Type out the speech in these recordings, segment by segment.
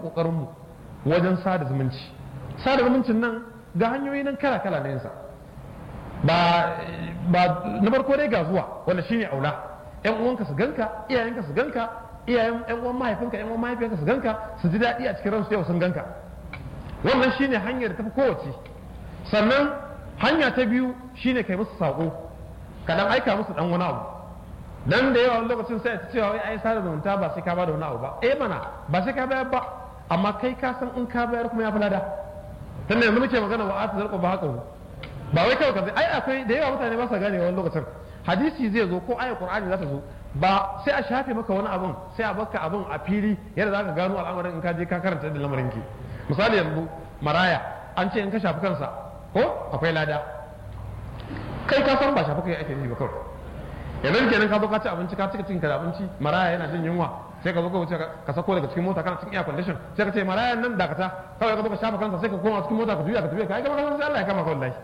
kokarin mu wajen sada zumunci sada zumuncin nan ga hanyoyi nan kala kala na yansa ba ba na farko dai ga zuwa wanda shine aula yan uwanka su ganka iyayenka su ganka iyayen yan uwan mahaifinka yan uwan mahaifinka su ganka su ji daɗi a cikin ransu yau sun ganka wannan shine hanyar da tafi kowace sannan hanya ta biyu shine kai musu sako ka dan aika musu dan wani abu dan da yawa lokacin sai ta cewa wai ai sada zumunta ba sai ka bada wani abu ba eh mana ba sai ka bayar ba amma kai ka san in ka bayar kuma ya fi lada tunda yanzu muke magana wa atu zarqu ba haka ba wai kawai kaza ai akwai da yawa mutane ba sa gane wani lokacin hadisi zai zo ko ayat qur'ani za ta zo ba sai a shafe maka wani abun sai a baka abun a fili yadda zaka gano al'amarin in ka je ka karanta da lamarin ki misali yanzu maraya an ce in ka shafi kansa ko akwai lada kai ka san ba shafi kai ake yi ba kawai yanzu kenan ka zo ka ci abinci ka cika cikin ka da abinci maraya yana jin yunwa sai ka zo ka wuce ka sako daga cikin mota kana cikin air condition sai ka ce maraya nan dakata kawai ka zo ka shafa kansa sai ka koma cikin mota ka juya ka tafi ka ai kama kan sai Allah ya kama ka wallahi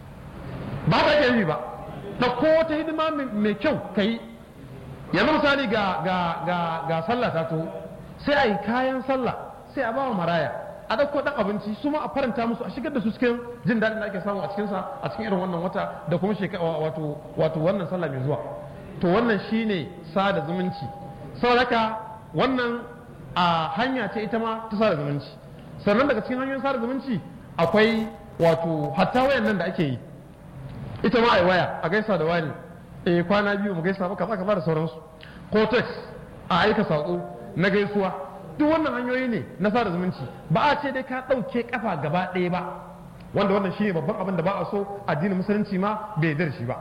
ba ta ke yi ba ta ko ta hidima mai kyau ka yi yanzu misali ga ga ga ga sallah ta to sai a yi kayan sallah sai a ba wa maraya a ɗauko ɗan abinci su ma a faranta musu a shigar da su cikin jin daɗin da ake samu a cikinsa a cikin irin wannan wata da kuma wato wato wannan sallah mai zuwa to wannan shine sada zumunci saboda wannan a hanya ce ita ma ta sada zumunci sannan daga cikin hanyoyin sada zumunci akwai wato hatta wayan nan da ake yi ita ma ai waya a gaisa da wani eh kwana biyu mu gaisa ba kaza kaza da sauransu ko text a aika sako na gaisuwa duk wannan hanyoyi ne na sada zumunci ba a ce dai ka ɗauke kafa gaba ɗaya ba wanda wannan shine babban abin da ba a so addinin musulunci ma bai yarda shi ba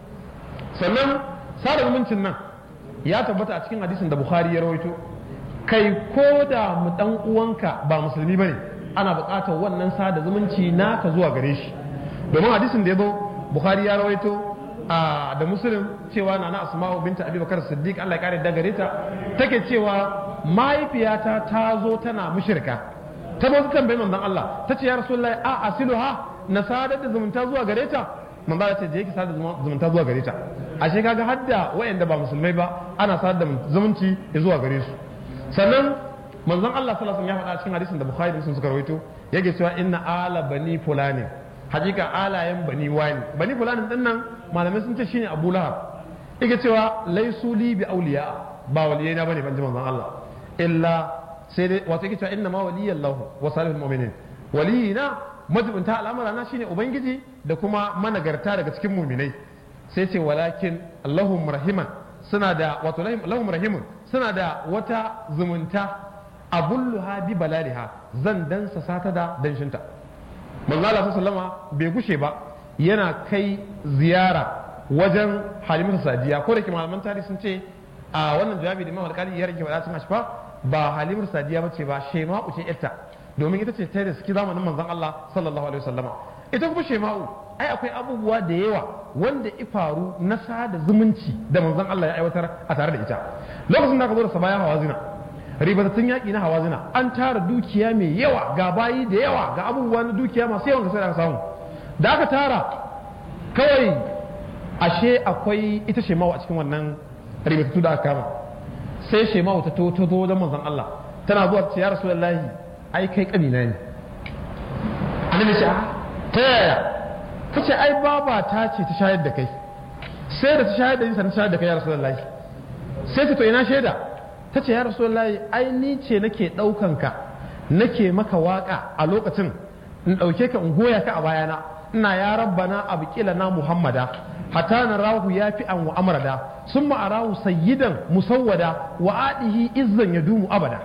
sannan sada zumuncin nan ya tabbata a cikin hadisin da bukhari ya rawaito kai ko da mu dan uwanka ba musulmi bane ana buƙatar wannan sada zumunci naka zuwa gare shi domin hadisin da ya zo bukhari ya rawaito da muslim cewa na na asma'u binta abubakar siddiq Allah ya kare da gare ta take cewa mahaifiyata ta zo tana mushrika ta zo ta tambayi manzon Allah ta ce ya rasulullahi a asiluha na sadar da zumunta zuwa gare ta manzon Allah ce je ki sadar da zumunta zuwa gare ta ashe kaga hadda wayanda ba musulmai ba ana sadar da zumunci zuwa gare su sannan manzon Allah sallallahu alaihi wasallam ya faɗa cikin hadisin da Bukhari da Muslim suka rawaito yake cewa inna ala bani fulani hakika alayen bani wani bani fulani din nan malamai sun ce shine Abu Lahab yake cewa laisu li bi awliya ba waliyai na bane ban ji manzon Allah illa sai dai wato yake cewa inna ma waliyallahu wa salihul mu'minin waliyina majibinta al'amara na shine ubangiji da kuma managarta daga cikin muminai sai ce walakin Allahum rahiman suna da wato lahum rahimun suna da wata zumunta abulluha bi balaliha zan dansa sata da danshinta manzo Allah sallama bai gushe ba yana kai ziyara wajen halimatu sadiya ko da ke malaman tarihi sun ce a wannan jawabi da Imam Al-Qadi ya rage wada cin ashfa ba halimatu sadiya bace ba shema'u ce yarta domin ita ce ta da suke zamanin manzon Allah sallallahu alaihi wasallama ita kuma shema'u ai akwai abubuwa da yawa wanda ifaru na sada zumunci da manzon Allah ya aiwatar a tare da ita lokacin da aka zo da sabaya hawazina ribatattun yaƙi na hawazina an tara dukiya mai yawa ga bayi da yawa ga abubuwa na dukiya masu yawan sai da aka samu da aka tara kawai ashe akwai ita shema'u a cikin wannan ribatattu da aka kama sai shema'u ta to zo wajen manzon Allah tana zuwa ce ya rasulullahi ai kai kanina ne annabi ce ta yaya ta ce ai baba ta ce ta shayar da kai sai da ta shayar da ni sannan shayar da kai ya rasulullahi sai ta to ina shaida ta ce ya rasulullahi ai ni ce nake ɗaukan ka nake maka waka a lokacin in ɗauke ka in goya ka a bayana ina ya rabbana abqila na muhammada hatta na rahu ya fi an wa amrada sun ma'arahu sayyidan musawwada wa adihi izzan ya dumu abada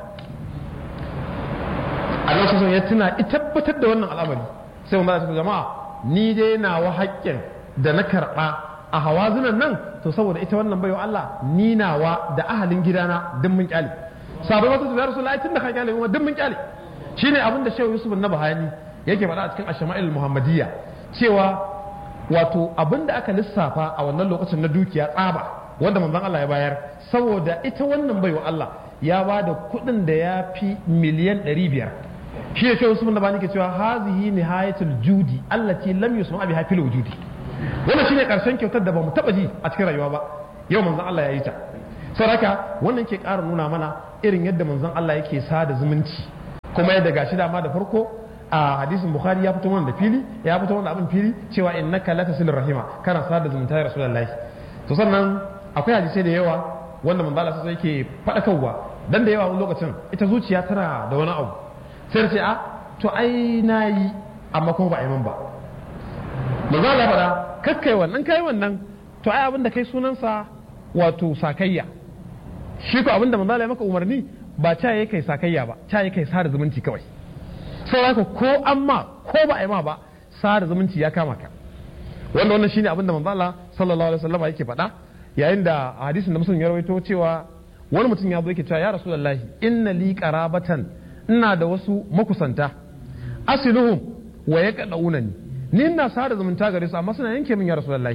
a lokacin ya tuna ita tabbatar da wannan al'amari sai mun ba ta jama'a ni dai nawa haƙƙin da na karɓa a hawazunan nan to saboda ita wannan baiwa Allah ni nawa da ahalin gidana duk mun kyale sabai wata su rasu lai tun da ka kyale mu duk mun kyale shine abin da Shehu Yusuf na Bahani yake faɗa a cikin Ashama'il Muhammadiyya cewa wato abin da aka lissafa a wannan lokacin na dukiya tsaba wanda manzon Allah ya bayar saboda ita wannan baiwa Allah ya ba da kuɗin da ya fi miliyan ɗari biyar shi ne Shehu Yusuf na Bahani ke cewa hazihi nihayatul judi allati lam yusma biha fil wujudi wannan shine karshen kyautar da bamu taba ji a cikin rayuwa ba yau manzon Allah ya yi ta saboda wannan ke ƙara nuna mana irin yadda manzon Allah yake sada zumunci kuma yadda gashi dama da farko a hadisin bukhari ya fito mana da fili ya fito mana abin fili cewa innaka la tasilir rahima kana sada zumunta ya rasulullahi to sannan akwai hadisai da yawa wanda manzo Allah sai yake fadakarwa dan da yawa wani lokacin ita zuciya tana da wani abu sai ce a to ai nayi amma kuma ba a yi min ba manzo Allah faɗa kakkai wannan kai wannan to ai abin da kai sunansa wato sakayya shi ko abin da manzo Allah ya maka umarni ba ca yake kai sakayya ba ca yake kai sada zumunci kawai sai haka ko an ma ko ba a yi ma ba sada zumunci ya kama ka wanda wannan shine abin da manzo Allah sallallahu alaihi wasallam yake faɗa yayin da a hadisin da musulun ya rawaito cewa wani mutum ya zo yake cewa ya rasulullahi inna li qarabatan ina da wasu makusanta asiluhum wa yaqdaunani ni ina sada zumunta gare su amma suna yanke min ya rasulullahi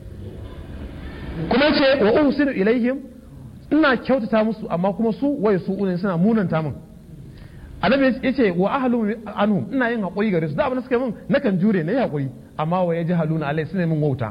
kuma ce wa uhsinu ilaihim ina kyautata musu amma kuma su waye su ne suna munanta min annabi yace wa ahlu anhum ina yin hakuri gare su da abin da suka min nakan jure na yi hakuri amma wa yajhaluna alai suna min wauta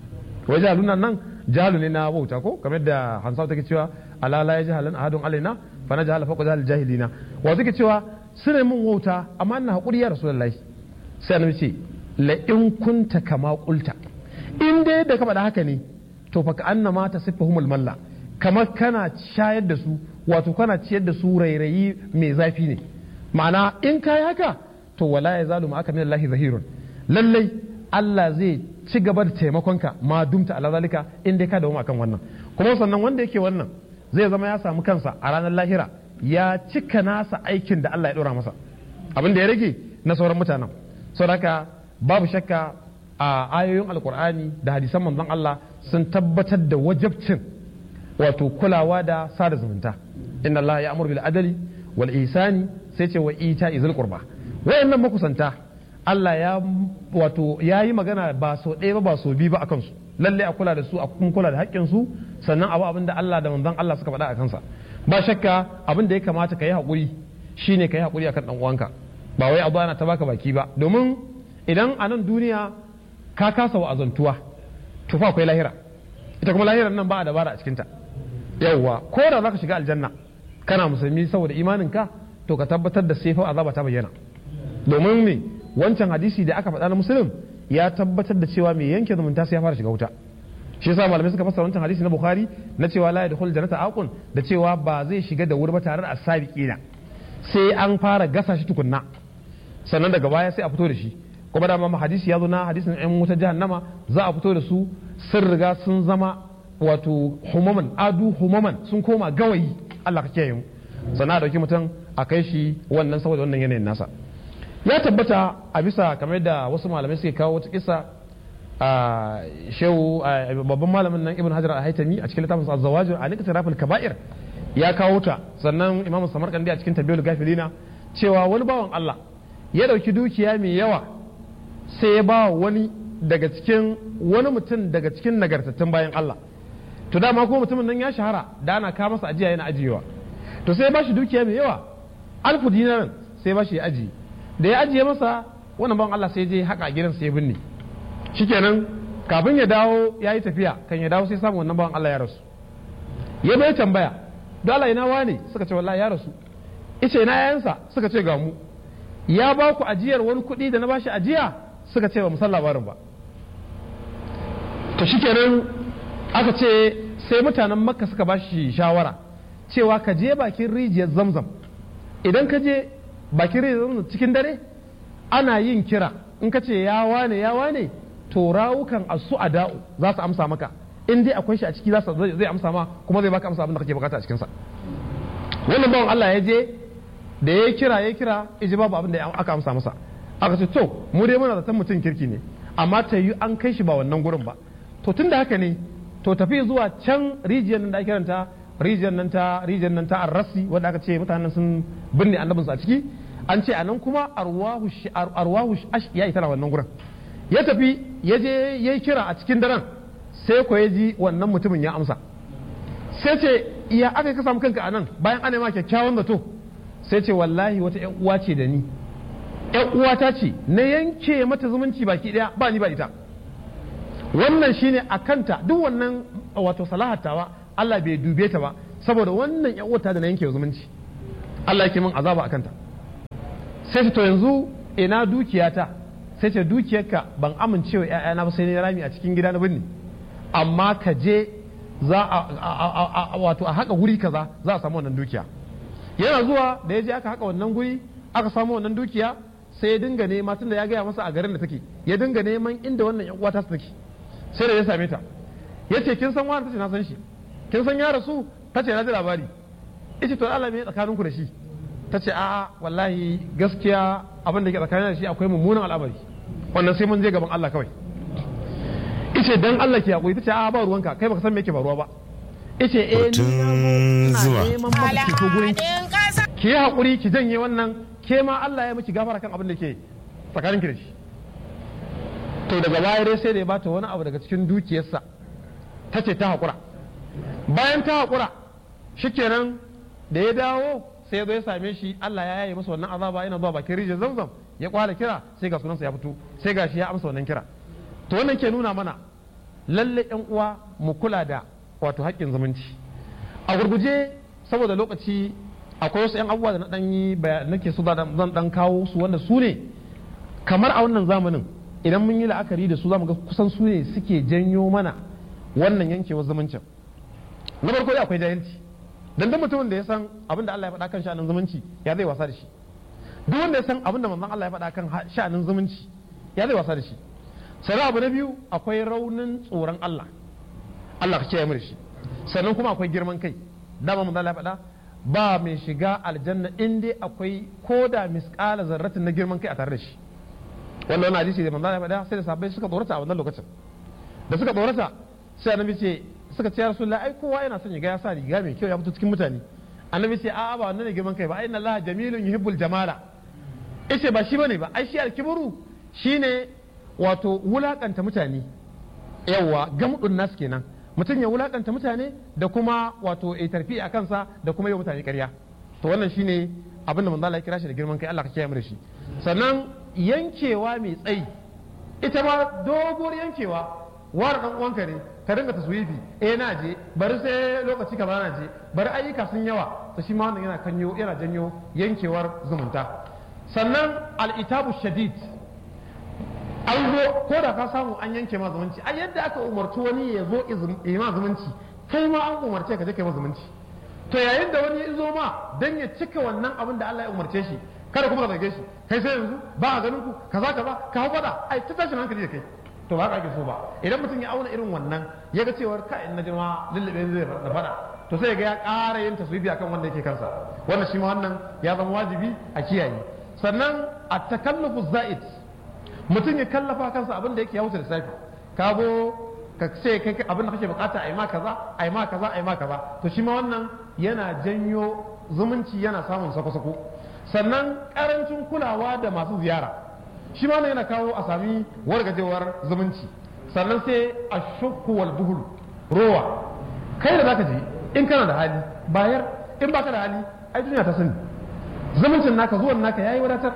wa yajhaluna nan jahalu ne na wauta ko kamar da hansa take cewa ala la yajhalan ahadun alaina fa najhala fawqa jahal jahilina wa take cewa suna min wauta amma ina hakuri ya rasulullahi sai annabi ce la in kunta kama qulta in dai da ka faɗa haka ne to fa ka annama tasiffuhumul malla kamar kana shayar da su wato kana ciyar da su rairayi mai zafi ne ma'ana in kayi haka to wala ya zalu aka min Allah zahirun lallai Allah zai ci gaba da taimakonka ma dumta ala zalika in dai ka dawo akan wannan kuma sannan wanda yake wannan zai zama ya samu kansa a ranar lahira ya cika nasa aikin da Allah ya dora masa abin da ya rage na sauran mutanen saboda babu shakka a ayoyin alkur'ani da hadisan manzon Allah sun tabbatar da wajabcin wato kulawa da sada zumunta inna Allah ya amur bil adali wal ihsani sai ce wa ita izil qurba wayannan makusanta Allah ya wato ya yi magana ba so ɗaya ba ba so biyu ba akan su lalle a kula da su a kuma kula da haƙƙin su sannan abu abin da Allah da manzon Allah suka faɗa a kansa ba shakka abin da ya kamata ka yi haƙuri shine ka yi haƙuri akan dan uwanka ba wai abu ana ta baka baki ba domin idan a nan duniya ka kasa wa'azantuwa to fa akwai lahira ita kuma lahirar nan ba a dabara a cikinta yawwa ko da za ka shiga aljanna kana musulmi saboda imanin ka to ka tabbatar da sai fa azaba ta bayyana domin me wancan hadisi da aka faɗa na musulun ya tabbatar da cewa mai yanke zumunta sai ya fara shiga wuta shi yasa malamai suka fassara wancan hadisi na bukhari na cewa la yadkhul jannata aqun da cewa ba zai shiga da wuri ba tare da asabiqina sai an fara gasa shi tukunna sannan daga baya sai a fito da shi kuma da ma hadisi ya zo na hadisin ɗan wuta jahannama za a fito da su sun riga sun zama wato humaman adu humaman sun koma gawayi Allah ka kiyaye mu sannan a dauki mutum a kai shi wannan saboda wannan yanayin nasa ya tabbata a bisa kamar da wasu malamai suke kawo wata kisa a shehu babban malamin nan ibn hajar al-haytami a cikin littafin az-zawajir a nikata rafil kaba'ir ya kawo ta sannan imam samarkandi a cikin tabiyul gafilina cewa wani bawan Allah ya dauki dukiya mai yawa sai ya ba wani daga cikin wani mutum daga cikin nagartattun bayan Allah to dama kuma mutumin nan ya shahara da ana kawo masa ajiya yana ajiyewa to sai ya ba shi dukiya mai yawa alfu dinarin sai ya ba shi ya ajiye da ya ajiye masa wannan bawan Allah sai je haka gidan sai ya binne shikenan kafin ya dawo ya yi tafiya kan ya dawo sai samu wannan bawan Allah ya rasu ya bai tambaya don Allah ina wane suka ce wallahi ya rasu ice ina yayansa suka ce ga mu ya ba ku ajiyar wani kuɗi da na bashi ajiya suka ce ba mu san labarin ba to shikenan aka ce sai mutanen makka suka bashi shawara cewa ka je bakin rijiyar zamzam idan ka je bakin rijiyar zamzam cikin dare ana yin kira in ka ce ya wane ya wane to rawukan asu a da'u za su amsa maka in dai akwai shi a ciki zai amsa ma kuma zai baka amsa abin da kake bukata a cikinsa wannan bawan Allah ya je da ya kira ya kira iji babu abin da aka amsa masa aka ce to mu dai muna zaton mutum kirki ne amma ta yi an kai shi ba wannan gurin ba to tun da haka ne to tafi zuwa can rijiyar nan da ake kiranta rijiyar nan ta rijiyar nan ta arrasi wanda aka ce mutanen sun binne annabinsu a ciki an ce anan kuma arwahu arwahu ya yi tana wannan gurin ya tafi ya je ya yi kira a cikin daren sai ko ya ji wannan mutumin ya amsa sai ce iya aka ka samu kanka a nan bayan ana ma kyakkyawan zato sai ce wallahi wata yan uwa ce da ni yan uwata ce na yanke mata zumunci baki daya ba ni ba ita wannan shine a kanta duk wannan wato salahatawa Allah bai dube ta ba saboda wannan yan uwata da na yanke zumunci Allah yake min azaba a kanta sai ce to yanzu ina dukiyata sai ce dukiyarka ban amincewa ‘ya'yana ba sai ne rami a cikin gida na birni amma ka je za a wato a haka guri kaza za a samu wannan dukiya yana zuwa da ya je aka haka wannan guri aka samu wannan dukiya sai ya dinga nema tunda ya gaya masa a garin da take ya dinga neman inda wannan yan uwata su take sai da ya same ta ya ce kin san wani tace na san shi kin san ya rasu tace na ji labari ita to Allah me tsakaninku da shi ta ce a'a wallahi gaskiya abin da ke tsakanin da shi akwai mummunan al'amari wannan sai mun je gaban Allah kawai ice dan Allah ke hakuri ta ce a'a ba ruwanka kai baka san me yake faruwa ba ice eh ni na neman maka ki to gurin ki yi hakuri ki janye wannan ke ma Allah ya miki gafara kan abin da ke tsakanin ki da shi to daga baya dai sai da ya bata wani abu daga cikin dukiyarsa ta ce ta hakura bayan ta hakura shikenan da ya dawo sai zo ya same shi Allah ya yaye masa wannan azaba yana zuwa bakin rijiyar zamzam ya kwala kira sai ga sunansa ya fito sai ga shi ya amsa wannan kira to wannan ke nuna mana lalle yan uwa mu kula da wato haƙƙin zumunci a gurguje saboda lokaci akwai wasu yan abubuwa da na dan yi nake so zan dan kawo su wanda su ne kamar a wannan zamanin idan mun yi la'akari da su zamu ga kusan su ne suke janyo mana wannan yankewar zumuncin na farko dai akwai jahilci dan duk mutumin da ya san abin da Allah ya faɗa kan sha'anin zumunci ya zai wasa da shi duk wanda ya san abin da manzon Allah ya faɗa kan sha'anin zumunci ya zai wasa da shi sai abu na biyu akwai raunin tsoron Allah Allah ka kiyaye mu da shi sannan kuma akwai girman kai dama manzon Allah ya faɗa ba mai shiga aljanna in dai akwai koda misqala zarratin na girman kai a tare da shi wannan wani hadisi da manzon Allah ya faɗa sai da sahabbai suka tsorata a wannan lokacin da suka tsorata sai annabi ce suka ce ya rasulullah ai kowa yana son ya ga ya sa riga mai kyau ya fito cikin mutane annabi ce a'a ba wannan ne girman kai ba ai Allah jamilun yuhibbul jamala yace ba shi bane ba ai shi alkibru shine wato wulakanta mutane yawa gamdun nas kenan mutum ya wulakanta mutane da kuma wato ya tarfi a kansa da kuma yau mutane ƙarya to wannan shine abin da manzo Allah ya kira shi da girman kai Allah ka kiyaye mu da shi sannan yankewa mai tsayi ita ma doguwar yankewa wani dan uwanka ne ka dinga taswifi eh na je bari sai lokaci ka na je bari ayyuka sun yawa to shi ma wannan yana kanyo yana janyo yankewar zumunta sannan al-itabu shadid an zo ko da ka samu an yanke ma zumunci a yadda aka umarci wani ya zo ya ma zumunci kai ma an umarce ka je kai ma zumunci to yayin da wani ya zo ma dan ya cika wannan abin da Allah ya umarce shi kada kuma ka zage shi kai sai yanzu ba a ganin ku kaza kaza ka hau fada ai ta tashin hankali da kai to ba ka ake so ba idan mutum ya auna irin wannan ya ga cewar ka in na jima lullube zai da fada to sai ga ya ƙara yin taswifi akan wanda yake kansa wannan shi ma wannan ya zama wajibi a kiyaye sannan a takallufu za'id mutum ya kallafa kansa abin da yake ya wuce lissafi ka zo ka ce kai abin da kake bukata a yi ma kaza a yi ma kaza a yi ma kaza to shi ma wannan yana janyo zumunci yana samun sako-sako sannan karancin kulawa da masu ziyara shi ma yana kawo a sami wargajewar zumunci sannan sai a shukku wal buhul rowa kai da zaka je in kana da hali bayar in baka da hali ai duniya ta sani zumuncin naka zuwan naka yayi wadatar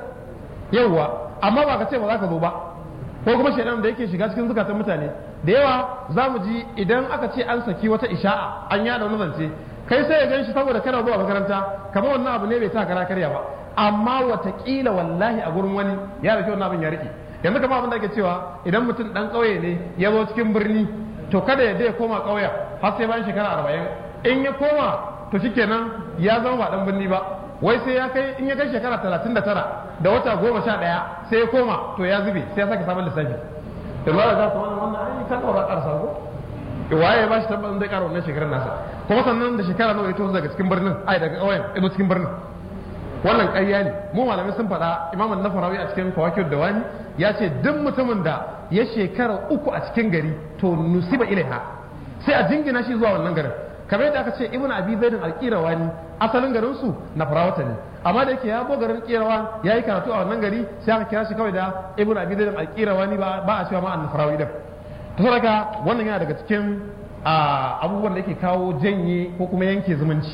yawwa amma ba ka ce ba za ka zo ba ko kuma shaidan da yake shiga cikin zukatan mutane da yawa za mu ji idan aka ce an saki wata isha'a an yada wani zance kai sai ya gan shi saboda kana zuwa makaranta kamar wannan abu ne bai ta kara karya ba amma watakila wallahi a gurin wani ya rike wannan abin ya rike yanzu kamar abin da ake cewa idan mutum dan ƙauye ne ya zo cikin birni to kada ya ya koma ƙauyen har sai bayan shekara arba'in in ya koma to shikenan ya zama ba dan birni ba wai sai ya kai in ya kai shekara talatin da tara da wata goma sha ɗaya sai ya koma to ya zube sai ya sake sabon lissafi da ba za ta wannan wannan ai kan ɗaura ƙarsa ko waye ba shi tabbatin zai ƙara wannan shekarar nasa kuma sannan da shekara nawa ya tozo daga cikin birnin ai daga ƙauyen ya cikin birnin wannan ƙarya ne mu malamai sun faɗa imaman na farawi a cikin kawakiyar da wani ya ce duk mutumin da ya shekara uku a cikin gari to nusiba ilaiha sai a jingina shi zuwa wannan garin kamar yadda aka ce ibnu abi zaidin alqirawani asalin garin su na farawata ne amma da yake ya bo garin qirawa ya yi karatu a wannan gari sai aka kira shi kawai da ibnu abi zaidin alqirawani ba ba a cewa ma an farawi din to saboda wannan yana daga cikin abubuwan da yake kawo janye ko kuma yanke zumunci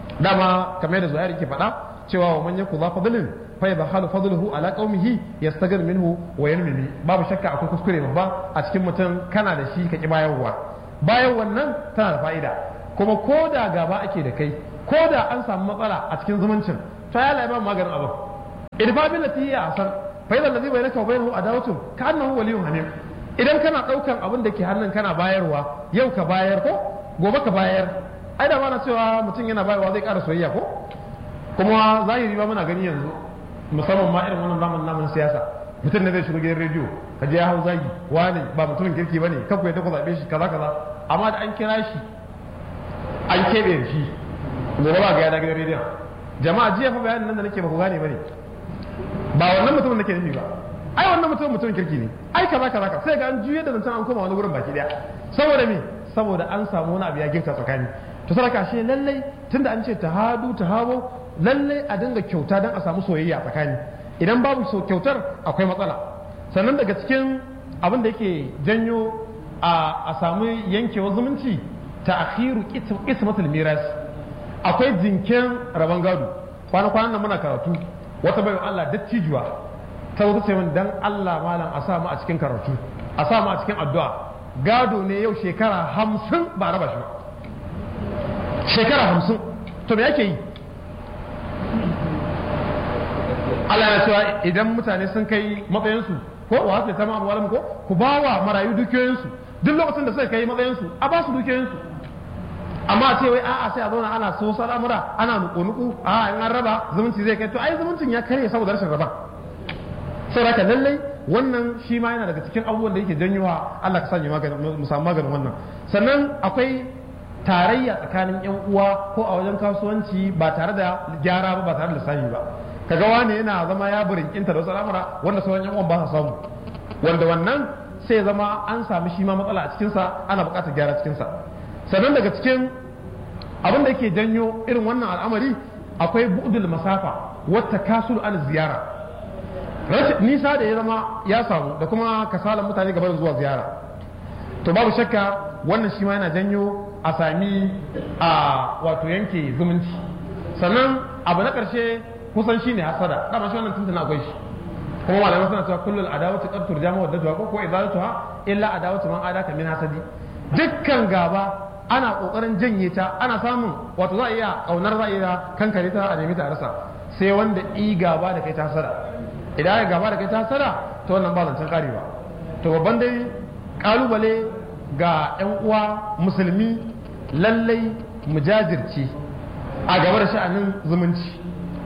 dama kamar yadda zuhair yake faɗa cewa wa man yaku za fadlin fa yadhalu fadluhu ala qaumihi yastaghir minhu wa yanmimi babu shakka akwai kuskure babba a cikin mutum kana da shi ka ki bayarwa bayan wannan tana da fa'ida kuma ko da gaba ake da kai ko da an samu matsala a cikin zumuncin ta yala ba maganin abin idfa bil lati hiya ahsan fa idza allazi bainaka wa bainahu adawatun ka annahu waliyyun hamim idan kana daukan abin da ke hannun kana bayarwa yau ka bayar ko gobe ka bayar ai da na cewa mutum yana bayarwa zai ƙara soyayya ko kuma zahiri ba muna gani yanzu musamman ma irin wannan zamanin namun siyasa mutum ne zai shigo gidan rediyo ka je ya hau zagi wani ba mutumin kirki bane kanku ya ku zaɓe shi kaza kaza amma da an kira shi an keɓe shi gobe ba ga ya gidan rediyon jama'a jiya fa bayanin nan da nake ba ku gane bane ba wannan mutumin nake nufi ba ai wannan mutumin mutumin kirki ne ai kaza kaza ka sai ga an juye da zancen an koma wani gurin baki daya saboda me saboda an samu wani abu ya girka tsakani to saraka shi lallai tunda an ce tahadu tahabo lallai a dinga kyauta don a samu soyayya tsakani idan babu kyautar akwai matsala sannan daga cikin abin da yake janyo a samu yankewar zumunci ta akhiru ismatul miras akwai jinken rabon gado kwana kwanan nan muna karatu wata bayan Allah dattijuwa ta wata ce min dan Allah malam a samu a cikin karatu a samu a cikin addu'a gado ne yau shekara hamsin ba raba shi ba shekara hamsin to me yake yi Allah ya cewa idan mutane sun kai matsayinsu ko wa su ta ma'amalan ko ku ba wa marayu dukiyoyinsu duk lokacin da suka kai matsayinsu a ba su dukiyoyinsu amma a ce wai a'a sai a zauna ana so al'amura ana nuku-nuku a in an raba zumunci zai kai to ai zumuncin ya karye saboda rashin raba saboda lallai wannan shi ma yana daga cikin abubuwan da yake janyowa Allah ka sanya mu samu maganin wannan sannan akwai tarayya tsakanin yan uwa ko a wajen kasuwanci ba tare da gyara ba ba tare da lissafi ba kaga wani yana zama ya burinkinta da wasu al'amura wanda sauran yan uwan ba sa samu wanda wannan sai zama an sami shi ma matsala a cikinsa ana buƙatar gyara cikinsa sannan daga cikin abin da yake janyo irin wannan al'amari akwai bu'dul masafa wata kasul an ziyara nisa da ya zama ya samu da kuma kasalan mutane gaban zuwa ziyara to babu shakka wannan shi ma yana janyo a sami a wato yanke zumunci sannan abu na ƙarshe kusan shi ne hasada dama shi wannan tuntun akwai shi kuma malamai suna cewa kullul adawatu qad turjamu waddatuha ko ko idalatuha illa adawatu man adaka min hasadi dukkan gaba ana kokarin janye ta ana samun wato za a iya kaunar za a iya kankare ta a nemi ta rasa sai wanda i gaba da kai ta hasada idan ya gaba da kai ta hasada to wannan ba zancen kare ba to babban dai kalubale ga yan uwa musulmi lallai mu jajirce a gaba da sha'anin zumunci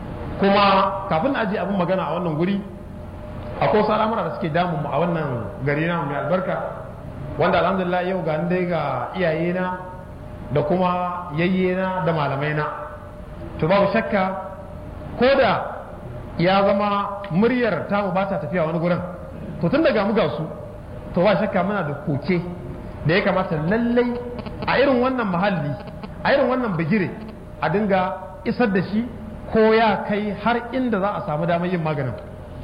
kuma kafin ajiye abin magana a wannan guri akwai wasu al'amura da suke damun mu a wannan gari na mai albarka wanda alhamdulillah yau ga dai ga iyayena da kuma yayyena da malamaina to babu shakka ko da ya zama muryar tamu ba ta tafiya wani gurin to tun daga mu ga su to ba shakka muna da koke da ya kamata lallai a irin wannan mahalli a irin wannan bigire a dinga isar da shi ko ya kai har inda za a samu damar yin maganin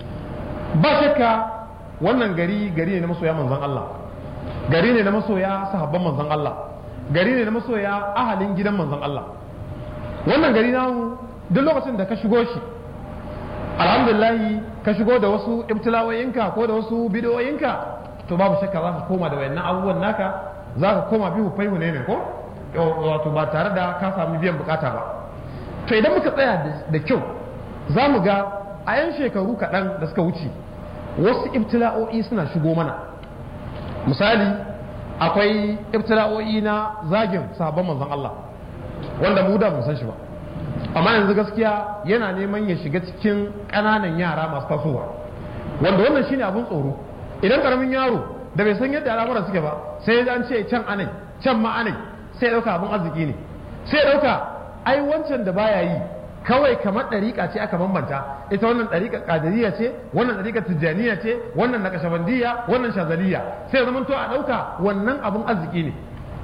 ba shakka wannan gari gari ne na masoya manzon Allah gari ne na masoya sahabban manzon Allah gari ne na masoya ahalin gidan manzon Allah wannan gari namu duk lokacin da ka shigo shi alhamdulillahi ka shigo da wasu ibtilawoyinka ko da wasu bidiyoyinka to babu shakka za ka koma da wayannan abubuwan naka za ka koma bihu faihu ne ne ko wato ba tare da ka sami biyan bukata ba to idan muka tsaya da kyau za mu ga a yan shekaru kaɗan da suka wuce wasu ibtila'o'i suna shigo mana misali akwai ibtila'o'i na zagin sahabban manzon Allah wanda mu da mu san shi ba amma yanzu gaskiya yana neman ya shiga cikin ƙananan yara masu tasowa wanda wannan shine abin tsoro idan karamin yaro da bai san yadda al'amuran suke ba sai ya an ce can anai can ma anai sai ya dauka abin arziki ne sai ya dauka ai wancan da baya yi kawai kamar ɗariƙa ce aka bambanta ita wannan ɗariƙa ƙadiriya ce wannan ɗariƙa tijjaniya ce wannan na kashabandiya wannan shazaliya sai zama to a ɗauka wannan abin arziki ne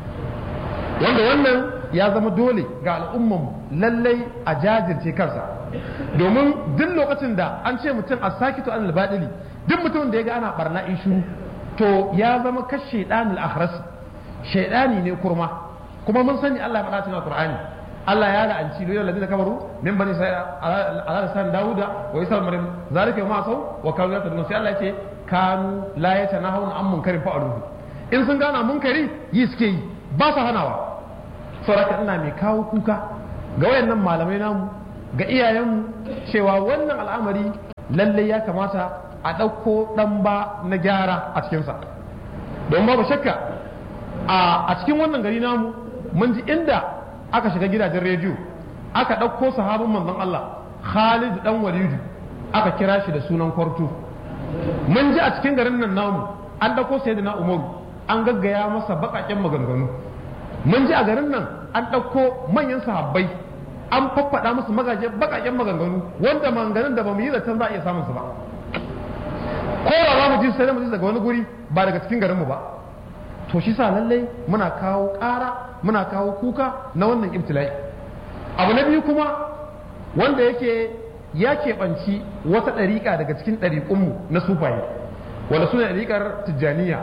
wanda wannan ya zama dole ga al'umman lallai a jajirce kansa domin duk lokacin da an ce mutum a sakitu an albadili duk mutumin da ya ga ana barna ishu to ya zama kashe ɗanil akhras shaidani ne kurma kuma mun sani Allah ya faɗa cikin Qur'ani Allah ya la'anci lil ladina kafaru min bani isra'ila ala lisan dauda wa isa maryam zalika ma sau wa kanu yatadun sai Allah ya ce kanu la yatanahuna an munkarin fa'aluhu in sun gana munkari yi suke yi ba sa hanawa saboda ina mai kawo kuka ga wayannan malamai namu ga iyayenmu cewa wannan al'amari lallai ya kamata a ɗauko ɗan ba na gyara a cikinsa don babu shakka a cikin wannan gari namu mun ji inda aka shiga gidajen rediyo aka ɗauko sahabin manzon Allah Khalid dan Walidu aka kira shi da sunan kwarto mun ji a cikin garin nan namu an ɗauko sayyidina Umaru an gaggaya masa baƙaƙen maganganu mun ji a garin nan an ɗauko manyan sahabbai an faffaɗa musu magaje baƙaƙen maganganu wanda maganganun da ba mu yi zaton za a iya samun su ba ko da za mu ji sai mu ji daga wani guri ba daga cikin garin mu ba to shi sa lallai muna kawo ƙara muna kawo kuka na wannan ibtila'i abu na biyu kuma wanda yake ya keɓanci wata ɗariƙa daga cikin ɗariƙunmu na sufaye wanda suna ɗariƙar tijjaniya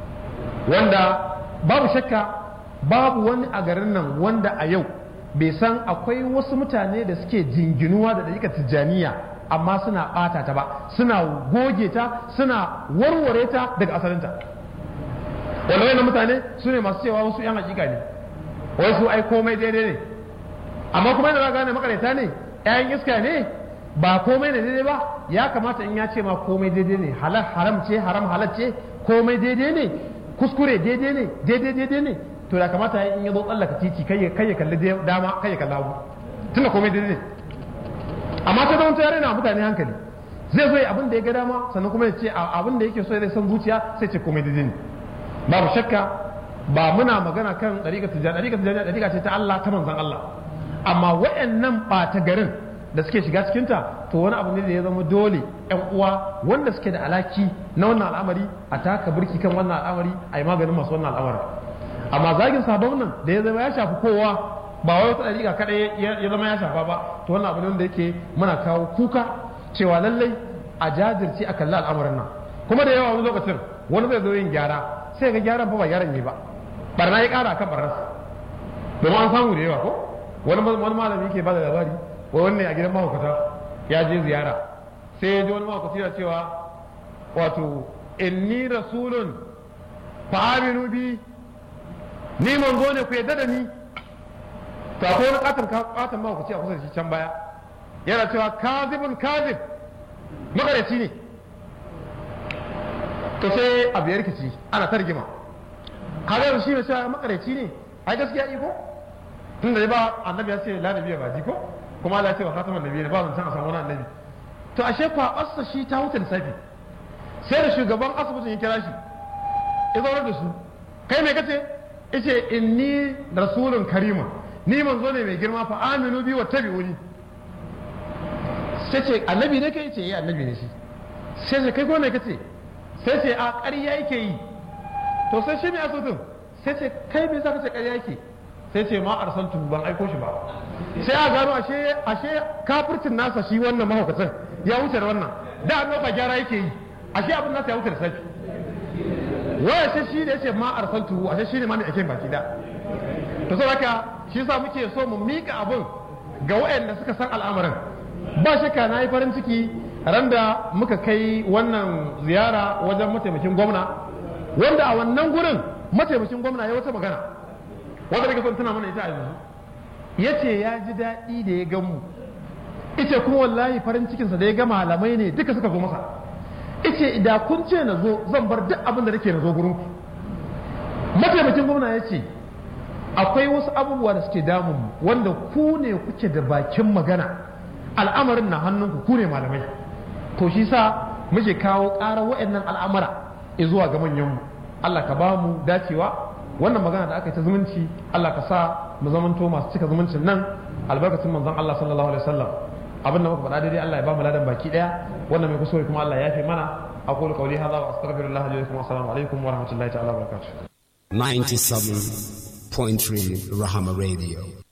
wanda babu shakka babu wani a garin nan wanda a yau bai san akwai wasu mutane da suke jinginuwa da ɗariƙar tijjaniya amma suna ɓata ta ba suna goge ta suna warware ta daga asalinta wanda wani mutane su ne masu cewa wasu 'yan hakika ne wasu ai komai daidai ne amma kuma yana gane makareta ne 'ya'yan iska ne ba komai ne daidai ba ya kamata in ya ce ma komai daidai ne halal haram ce haram halal ce komai daidai ne kuskure daidai ne daidai daidai ne to ya kamata in ya zo tsallaka titi kai ya kalli dama kai ya kalli hagu tunda komai daidai ne amma ta zama yare na mutane hankali zai zo abin da ya ga dama sannan kuma ya ce abin da yake so zai san zuciya sai ce komai daidai ne babu shakka ba muna magana kan ɗariƙar tijjani ɗariƙar tijjani ɗariƙa ce ta Allah ta manzan Allah amma waɗannan ɓata garin da suke shiga cikinta to wani abu ne da ya zama dole ƴan uwa wanda suke da alaki na wannan al'amari a taka birki kan wannan al'amari a yi maganin masu wannan al'amari amma zagin sabon nan da ya zama ya shafi kowa ba wai wata ɗariƙa kaɗai ya zama ya shafa ba to wannan abu ne wanda yake muna kawo kuka cewa lallai a jajirce a kalli al'amarin nan kuma da yawa wani lokacin wani zai zo yin gyara sai ga gyaran fa ba gyaran ne ba barna ya kara kan barnarsa domin an samu da yawa ko wani wani malami yake bada labari wai wannan a gidan mahaukata ya je ziyara sai ya ji wani mahaukaci yana cewa wato inni rasulun fa aminu bi ni manzo ne ku yadda da ni to akwai wani katon katon mahaukaci a kusa da shi can baya yana cewa kazibun kazib makaraci ne to sai abu ya rikici ana ta rigima kaga shi ne cewa makareci ne ai gaskiya iko tun da ba annabi ya ce la nabiya ba ko kuma Allah ya ce wa khataman nabi ne ba zan san a samu wani annabi to ashe kwa assa shi ta wuce lissafi sai da shugaban asibitin ya kira shi ya zaunar da su kai me kace yace inni rasulun karima ni manzo ne mai girma fa aminu bi wa tabi'uni sai ce annabi ne kai ce eh annabi ne shi sai ce kai ko me kace sai ce a ƙarya yake yi to sai shi ne asibitin sai ce kai me zaka ce ƙarya yake sai ce ma arsaltu ban aiko shi ba sai a gano ashe ashe kafircin nasa shi wannan mahaukacin ya wuce da wannan da an ɗauka gyara yake yi ashe abin nasa ya wuce da safi waya sai shi da yace ma arsaltu ashe shi ne ma mai ake baki da to sai haka shi yasa muke so mu mika abin ga waɗanda suka san al'amarin ba shakka na yi farin ciki ran da muka kai wannan ziyara wajen mataimakin gwamna wanda a wannan gurin mataimakin gwamna ya wata magana wanda daga son tana mana ita a yanzu ya ce ya ji daɗi da ya gamu ice kuma wallahi farin cikinsa da ya ga malamai ne duka suka zo masa ice da kun ce na zo zan bar duk abin da nake na zo gurin ku mataimakin gwamna ya ce akwai wasu abubuwa da suke damun mu wanda ku ne kuke da bakin magana al'amarin na hannunku ku ne malamai to shi sa muke kawo ƙara wa'annan al'amura zuwa ga manyanmu Allah ka ba mu dacewa wannan magana da aka yi ta zumunci Allah ka sa mu zamanto masu cika zumuncin nan albarkacin manzon Allah sallallahu alaihi wasallam abin da muka faɗa daidai Allah ya ba mu ladan baki daya wannan mai kuskure kuma Allah ya fi mana aqulu qawli hadha wa astaghfirullah li wa assalamu alaikum wa rahmatullahi ta'ala wa barakatuh 97.3 Rahama Radio